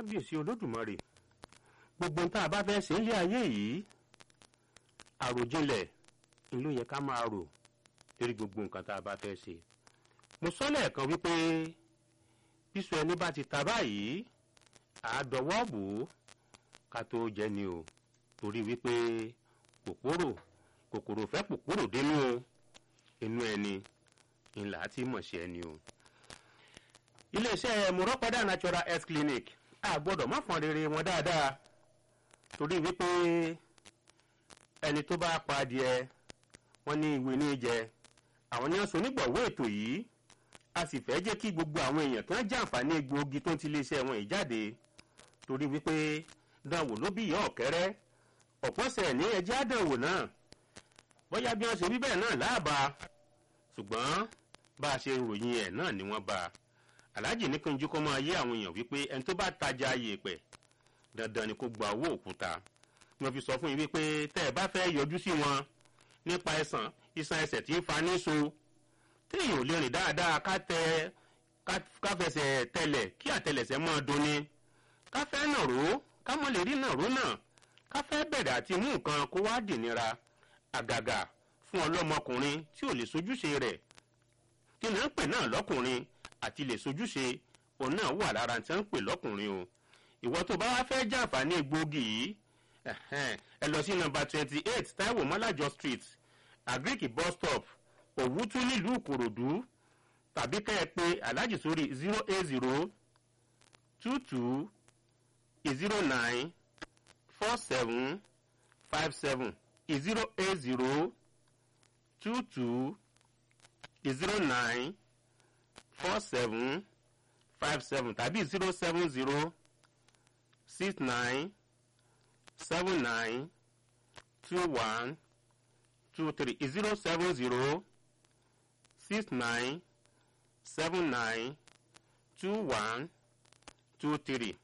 kábíyèsí olódùmarè gbogbo tá a bá fẹ́ ṣe nílé ayé yìí àròjinlẹ̀ ń ló yẹ ká máa rò lórí gbogbo nǹkan tá a bá fẹ́ ṣe mo sọ lẹ́ẹ̀kan wípé bísọ ẹni bá ti ta báyìí àádọ́wọ́ bò ó ká tó jẹ ni o torí wípé kòkòrò kòkòrò fẹ́ kòkòrò dénú o inú ẹni ńlá tí mọ̀ sí ẹni o. iléeṣẹ́ mọ̀rọ́pẹ́dà natural health clinic a gbọ́dọ̀ má fọn rere wọn dáadáa torí wípé ẹni tó bá pa adìẹ wọn ní ìwé ní jẹ àwọn ní ọ̀sán onígbọ̀wọ́ ètò yìí a sì fẹ́ jẹ́ kí gbogbo àwọn èèyàn kan jàǹfààní egbòogi tó ń ti iléeṣẹ́ wọn yìí jáde torí wípé dánwò ló bí ìyá ọ̀kẹ́rẹ́ ọ̀pọ̀sẹ̀ ní ẹjẹ́ àdánwò náà bóyá bí wọ́n ṣe wí bẹ́ẹ̀ náà láàbà ṣùgbọ́n bá a ṣe ròyìn ẹ̀ náà ni wọ́n bá a aláàjì ní kanjú kó máa yé àwọn èèyàn wípé ẹni tó bá tajà yèèpẹ̀ dandan ni kó gba owó òkúta wọ́n fi sọ fún yín wípé tẹ́ ẹ bá fẹ́ yọjú sí wọn nípa ẹ̀sán iṣan ẹsẹ̀ tí ń fa ní so téèyàn ò lè rìn dáadáa ká tẹ ká fẹsẹ̀ tẹlẹ̀ kí àtẹlẹsẹ̀ máa dunni ká fẹ́ nàró ká mọ̀ lè rí nàró náà ká fẹ́ bẹ̀rẹ̀ àti mú nǹkan kó wá dìnira àgàgà fún ọlọ́mọkùnrin tí ò lè sojúṣe rẹ̀ kí ni à ń pè náà lọ́kùnrin àti lè sojúṣe òun náà wà lára tí wọ́n ń pè lọ́kùnrin o ìwọ tó bá wá fẹ́ jàǹfààní egbòogi yìí ẹ lọ sí nọ́mbà twenty eight taiwo mọ́lájọ street agric bus stop òwútú nílùú ìkòròdú tàbí kẹ́ ẹ pé aláàjì sórí zero eight zero two two zero nine four seven five seven zero eight zero two two zero nine four seven five seven tàbí zero seven zero six nine seven nine two one two three zero seven zero six nine seven nine two one two three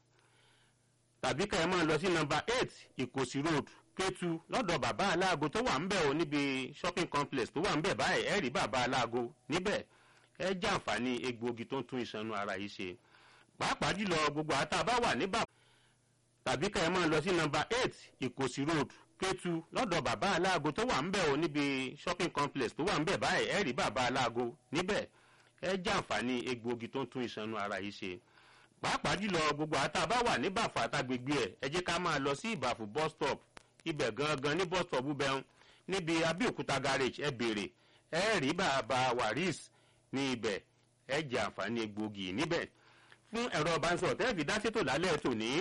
tàbí ká ẹ máa lọ sí nọ́mbà eight ìkòsí road kétu lọ́dọ̀ bàbá aláago tó wà ń bẹ̀ o níbi shopping complex tó wà ń bẹ̀ báyìí ẹ rí bàbá aláago níbẹ̀ ẹ jàǹfààní egbòogi tó ń tún ìṣanú ara yìí ṣe pàápàá jùlọ gbogbo àtà bá wà ní bàbá tàbí ká ẹ máa lọ sí nọ́mbà eight ìkòsí road kétu lọ́dọ̀ bàbá aláago tó wà ń bẹ̀ o níbi shopping complex tó wà ń bẹ̀ báyìí ẹ rí bàbá aláago níbẹ̀ ẹ jàǹfààní egbòogi tó ń tún ìṣanú ara yìí ṣe pàápàá jùlọ gbogbo àtà bá wà ní bàfà àtàgbègbè ẹ ẹ jẹ́ ká máa lọ sí ìbàfù bus stop ibẹ̀ gangan ní bus stop bẹ́ẹ̀ níbi abẹ́òkúta garage ẹ béèrè ẹ rí bàbá waris ní ibẹ̀ ẹ jẹ àǹfààní egbòogi níbẹ̀ fún ẹ̀rọ ìbánisọ̀rọ̀ tẹ́lẹ̀ fi dá sétò lálẹ́ tòní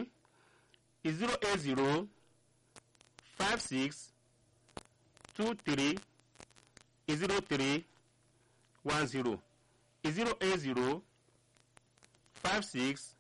zero eight zero five six two three zero three one zero zero eight zero five six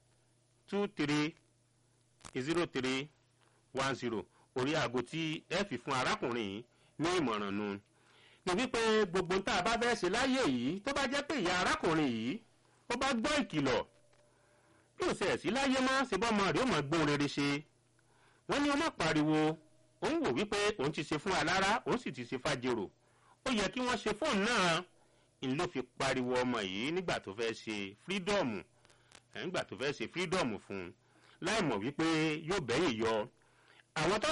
two three zero three one zero orí aago tí ẹ fi fún arákùnrin yìí ní ìmọ̀ràn nu ní wípé gbogbo tá a bá fẹ́ ṣe láyé yìí tó bá jẹ́ pé ìyá arákùnrin yìí ó bá gbọ́ ìkìlọ̀ bí ó ṣe ẹ̀ sí láyé mọ́ ṣe bọ́ ọmọ rẹ̀ ó mọ̀ gbóhùn rere ṣe wọ́n ní ọmọ pariwo òun wò wípé òun ti ṣe fún alára òun sì ti ṣe fàjèrò ó yẹ kí wọ́n ṣe fóònù náà ń ló fi pariwo ọmọ yìí nígbà tó fẹ́ ṣe fírídọ̀mù nígbà tó fẹ́ ṣe fírídọ̀mù fún un láì mọ̀ wípé yóò bẹ́yìn yọ àwọn tó